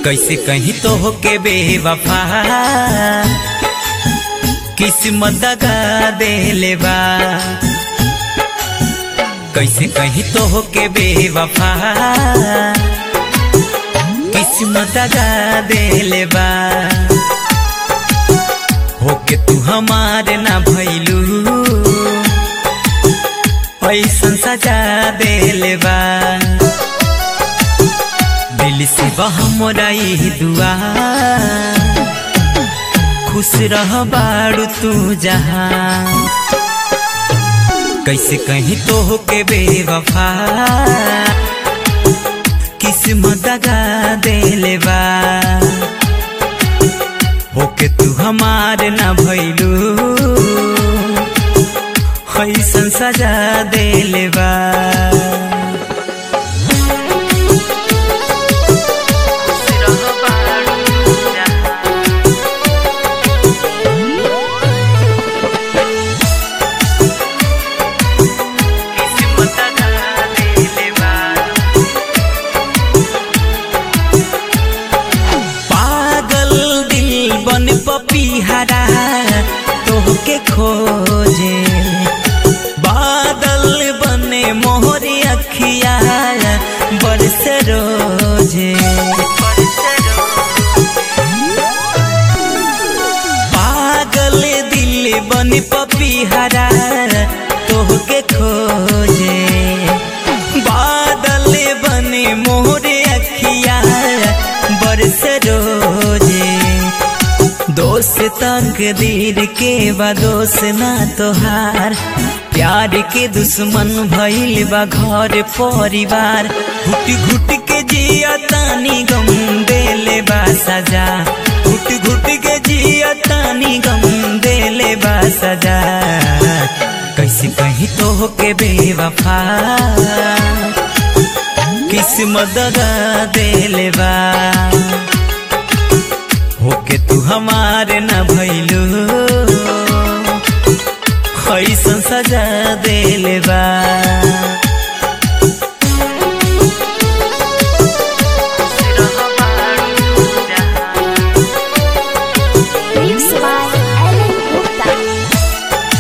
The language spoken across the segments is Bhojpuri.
कैसे कहीं तो होके बेवफा किस्मत दगा देले बा कैसे कहीं तो होके बेवफा किस्मत दगा देले बा होके तू हमारे ना भैलू ऐसन सजा देले बा दिल से बहमोरा ई दुआ खुश रह बाड़ू तू जहाँ कैसे कहीं तो होके बेवफा किस्मत दगा देले बा होके तू हमार ना भैलू ऐसन सजा देले बा पागल दिल बन पपीहरा तोहके खोजे बादल बने मोहरी अखिया बरस रोजे पागल दिल बन पपीहरा तोहके खोजे बादल बने मोहरे अखिया बरस रोजे दोस्त तकदीर के बा दोस्त ना तोहार प्यार के दुश्मन भइल बा घर परिवार घुट घुट के जिया तानी गम देले बा सजा घुट घुट के जिया तानी गम देले बा सजा कैसे कहीं तो होके बेवफा किस्मत दगा देले बा होके तू हमारे न भैलू ऐसन सजा देले बा Mixed by Ellen Gupta.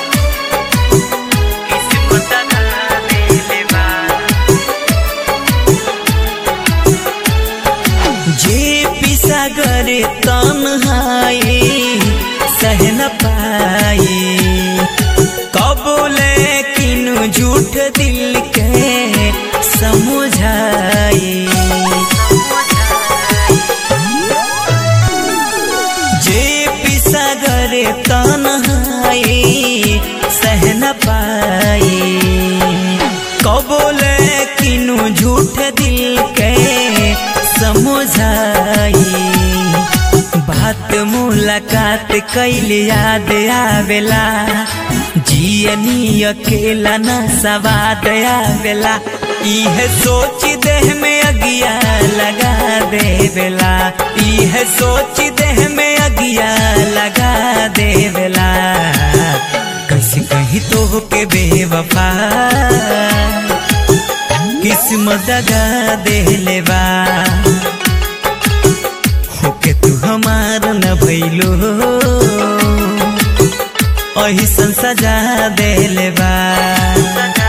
जे पिसागर तन्हाई सह न पाई कबूले किनु झूठ दिल के समझाई जे पिसागर तन्हाई सह न पाई कबूले किनु झूठ दिल के समझाई बात मुलाकात कैल याद आवेला जियनी अकेला न सवाद आवेला इह सोच देह में अगिया लगा देवेला इह सोच देह में अगिया लगा देवेला कैसे कहीं तो होके बेवफा किस्मत दगा देले बा होके तू हमार न भैलो ऐसन सजा देले बा